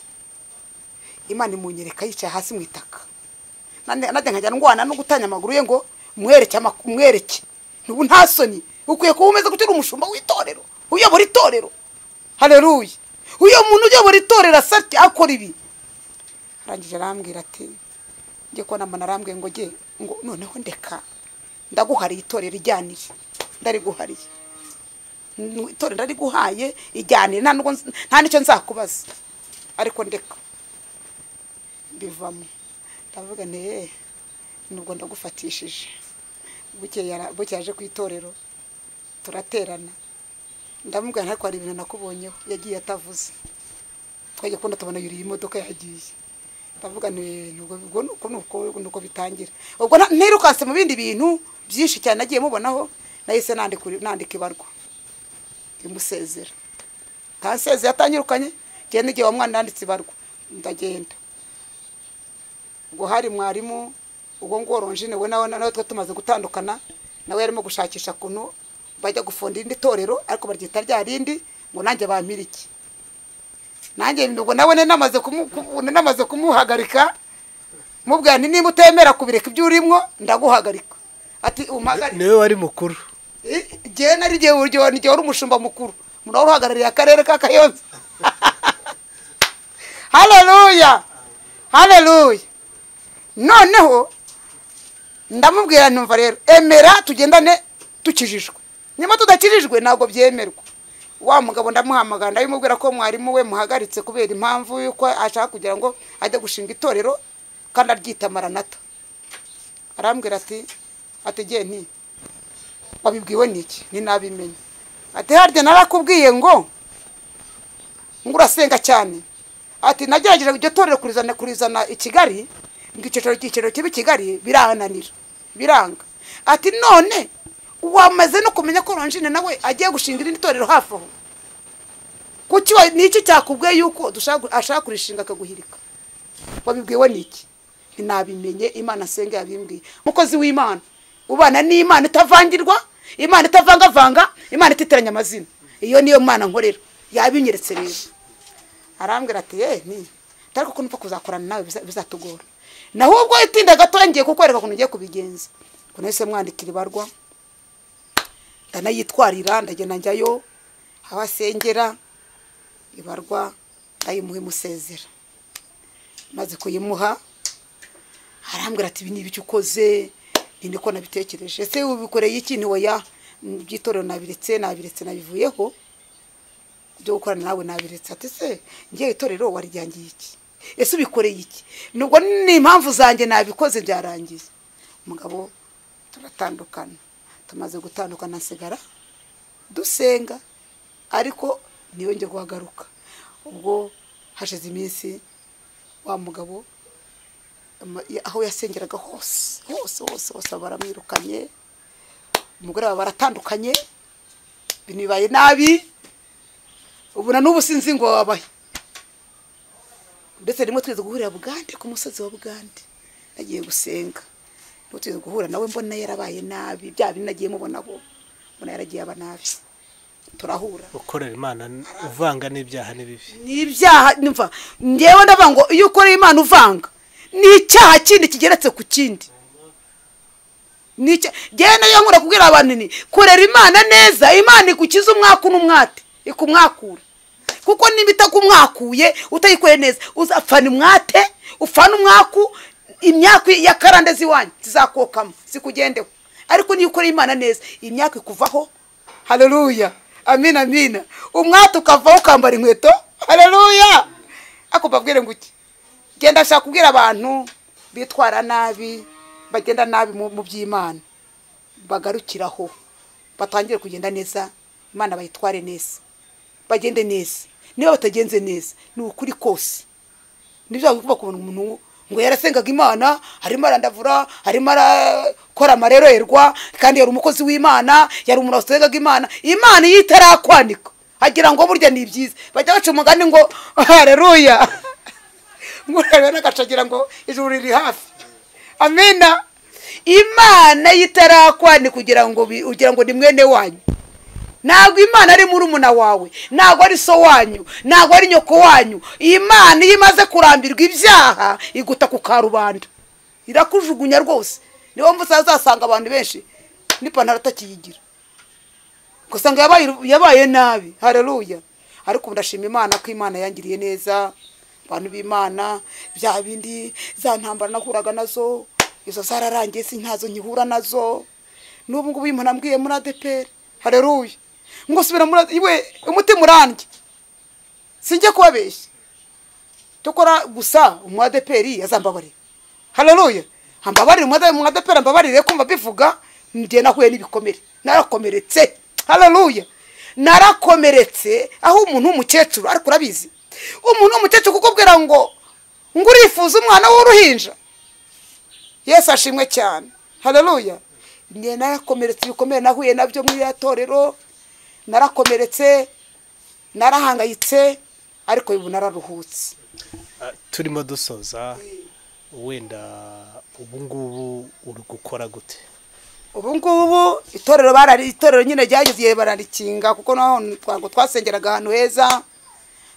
imana imunyereka yicaye hasi mu itaka Nane- najya nkajya ndwana no gutanya amaguru ye ngo mwereke ama- mwereke nubu nta soni ukwiye kuba umeze gutyo uri umushumba w'itorero uyobora itorero hareruye uyu muntu uyobora itorero asatya akora ibi arangije arambwira ati njye ko namana arambwiye ngo jye ngo noneho ndeka ndaguhariye itorero ijyanire ndariguhariye N- itorero ndariguhaye ijyanire nta nubwo nz- nta n'icyo nzakubaza ariko ndeka mbivamo ndavuga nti "Eh, nubwo ndagufatishije Bukeye ara- bukeye aje ku itorero turaterana ndamubwira nti ariko hari ibintu nakubonyeho yagiye atavuze twajya kubona tubona yuriye imodoka yagiye ndavuga nti nubwo ubwo ni uko ni uko- ni uko bitangira ubwo nta- ntirukanse mu bindi bintu byinshi cyane nagiye mubonaho nahise nandika uri- nandika ibarwa imusezera ntasezeye atanyirukanye ngenda igihe wa mwana yanditse ibarwa ndagenda ubwo hari mwarimu ubwo ngo oronjine we nawe nawe twe tumaze gutandukana nawe yarimo gushakisha ukuntu bajya gufunda irindi torero ariko baryita rya rindi ngo nanjye bampire iki nanjye ubwo nawe nari namaze kumu- kumu- nari namaze kumuhagarika mubwira nti niba utemera kubireka ibyo urimo ndaguhagarika ati umuhagarike niwe wari mukuru igihe nari igihe uryo ni igihe wari umushumba mukuru umuntu wari uhagarariye akarere ka kayonza haleluya haleluya noneho ndamubwira numva rero emera tugendane dukijijwe nyuma tudakijijwe ntabwo byemerwa wa mugabo ndamuhamagara ndabimubwira ko mwarimu we muhagaritse kubera impamvu y'uko ashaka kugira ngo ajye gushinga itorero kandi aryita maranata arambwira ati ategeye nti wabibwiwe n'iki ninabimenye ati harya narakubwiye ngo ngo urasenga cyane ati nagerageje iryo torero kurizana kurizana i kigali ngo icyicaro icyicaro kiba i kigali birananira biranga ati none wamaze no kumenya ko oranjine nawe agiye gushinga irindi torero hafi aho kuki wa- ni iki cyakubwiye yuko dushaka- ashaka kurishinga akaguhirika wabibwiwe n'iki ninabimenye imana asenga yabimbwiye umukozi w'imana ubana n'imana itavangirwa imana itavangavanga imana ititiranya amazina iyo niyo mana nkorera yabinyeretse rero arambwira ati ye ni ariko ko nupfa kuzakorana nawe biza- bizatugora naho ubwo itinda gato ngiye kukwereka ukuntu ugiye kubigenza ngo nahise mwandikira ibarwa ndanayitwarira ndagenda njyayo aho asengera ibarwa ndayimuha imusezera maze kuyimuha arambwira ati ibi ni ibiki ukoze ni niko nabitekereje ese ubikoreye iki ni oya by'itorero nabiretse nabiretse nabivuyeho byo gukorana nawe nabiretse ati se ngiye itorero warijyangiye iki ese ubikoreye iki nubwo ni impamvu zanjye nabikoze byarangiye umugabo turatandukana tumaze gutandukana nsigara dusenga ariko ntiyongere guhagaruka ubwo hashize iminsi wa mugabo ama- ya- aho yasengeraga hose hose hose hose baba baramwirukanye umugore baba baratandukanye ibintu bibaye nabi ubu na n'ubu sinzi ngo wabaye ndetse rimwe twize guhurira bugande ku musozi wa bugande nagiye gusenga n'ubu twize guhura nawe mbona yarabaye nabi bya bindi nagiye mubona bo mbona yaragiye aba nabi turahura ukorera imana uvanga n'ibyaha n'ibibi ni ibyaha numva ngewe ndavuga ngo iyo ukoreye imana uvanga ni icyaha kindi kigeretse ku kindi Ni icya- ngewe nayo nkunda kubwira abantu ni korera imana neza imana igukiza umwaku n'umwate ikumwakura kuko niba itakumwakuye utayikoreye neza uzapfana umwate upfana umwaku imyaka y'akarande z'iwanyu zizakokamo zikugendeho ariko niyo ukoreye imana neza imyaka ikuvaho haleluya amina amina umwate ukavaho ukambara inkweto haleluya ako mbabwire ngo iki genda ashaka kubwira abantu bitwara nabi bagenda nabi mu mu by'imana bagarukiraho batangire kugenda neza imana bayitware neza bagende neza niba batagenze neza ni ukuri kose nibyo bagomba kubona umuntu ngo yarasengaga imana arimo arandavura arimo arakora amarererwa kandi yari umukozi w'imana yari umuntu wasengaga imana imana iyo itarakwanika agira ngo burya ni byiza bajya baca umugani ngo hareruya murebe n'agacagira ngo ijuru riri hafi amina imana yo itarakwani kugira ngo bi- ugira ngo ni mwene wanyu ntabwo imana ari murumuna wawe ntabwo ari so wanyu ntabwo ari nyoko wanyu imana iyo imaze kurambirwa ibyaha iguta ku karubanda irakujugunya rwose niyo mpamvu uzasanga abantu benshi n'ipantaro atakiyigira ugasanga yabaye yabaye nabi hareruya ariko ubu ndashima imana ko imana yangiriye neza abantu b'imana bya bindi za ntambara nahuraga nazo izo zararangiye si ntazo nkihura nazo n'ubu ngubu iyo umuntu ambwiye muri adeperi hareruya ngo subira muri ADEPR, iwe umutima urandye sinjye kubabeshya dukora gusa umu adeperi yazambabarira hareruya ambabarire umu ade- umu adeperi ambabarire kumva bivuga njye nahuye n'ibikomere narakomeretse hareruya narakomeretse aho umuntu w'umukecuru ariko urabizi umuntu w'umukecuru kukubwira ngo ngo urifuza umwana w'uruhinja yesu ashimwe cyane hareruya njye narakomeretse ibikomere nahuye nabyo muri ya torero narakomeretse narahangayitse ariko ubu nararuhutse Ah, turimo dusoza wenda ubu ngubu uri gukora gute ubu ngubu itorero barari itorero nyine ryageze igihe bararikinga kuko naho ntabwo twasengeraga ahantu heza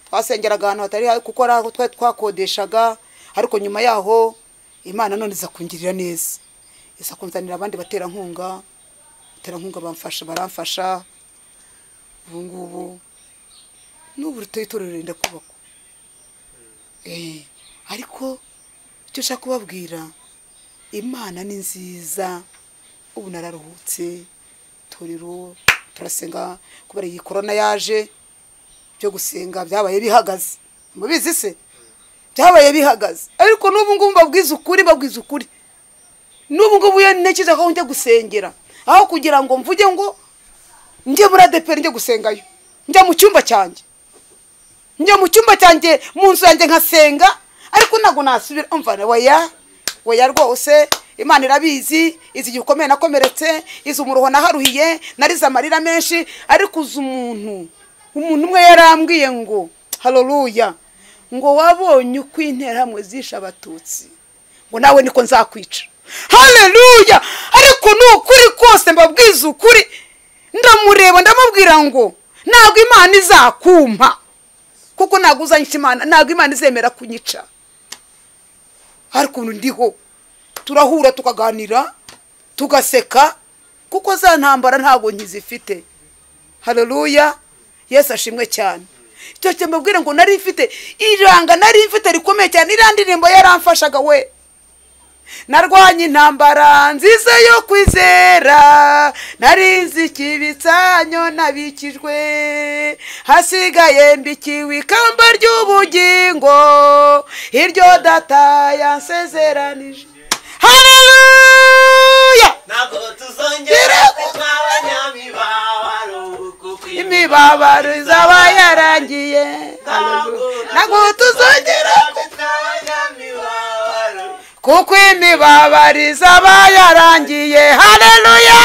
twasengeraga ahantu hatari habi kuko ari aho twari twakodeshaga ariko nyuma yaho imana none iza kungirira neza iza kunzanira abandi baterankunga baterankunga bamfasha baramfasha ubu ngubu n'ubu rutoya itorero renda kubakwa Eh, ariko icyo ushaka kubabwira imana ni nziza ubu nararuhutse torero turasenga kubera iyi korona yaje byo gusenga byabaye bihagaze mubizi se byabaye bihagaze ariko n'ubu ngubu mbabwiza ukuri mbabwiza ukuri n'ubu ngubu iyo ntekereza ko njya gusengera aho kugira ngo mvuge ngo njye muri adeperi njye gusengayo njya mu cyumba cyanjye njya mu cyumba cyanjye mu nzu yanjye nkasenga ariko ntabwo nasubira umva waya waya rwose imana irabizi izi igihe ukomeye nakomeretse izi umuruho naharuhiye narize amarira menshi ariko uzi umuntu umuntu umwe yarambwiye ngo haroruya ngo wabonye uko interahamwe zishe abatutsi ngo nawe niko nzakwica hareruya ariko ni ukuri kose mbabwiza ukuri ndamureba ndamubwira ngo ntabwo imana izakumpa kuko ntabwo uzanyica imana ntabwo imana izemera kunyica hari ukuntu ndiho turahura tukaganira tugaseka kuko za ntambara ntabwo nkizifite hareruya yesu ashimwe cyane icyo kintu mbabwira ngo nari mfite iranga nari mfite rikomeye cyane iriya ndirimbo yaramfashaga we narwanye intambara nziza yo kwizera nari nzi ikibitsanyo nabikijwe hasigaye mbikiwe ikamba ry'ubugingo iryo data yansezeranije hareruya ntabwo tuzongera kuba abanyamibabaro kuko imibabaro izaba yarangiye ntabwo ntabwo tuzongera kuba abanyamibabaro kuko imibabaro izaba yarangiye hareruya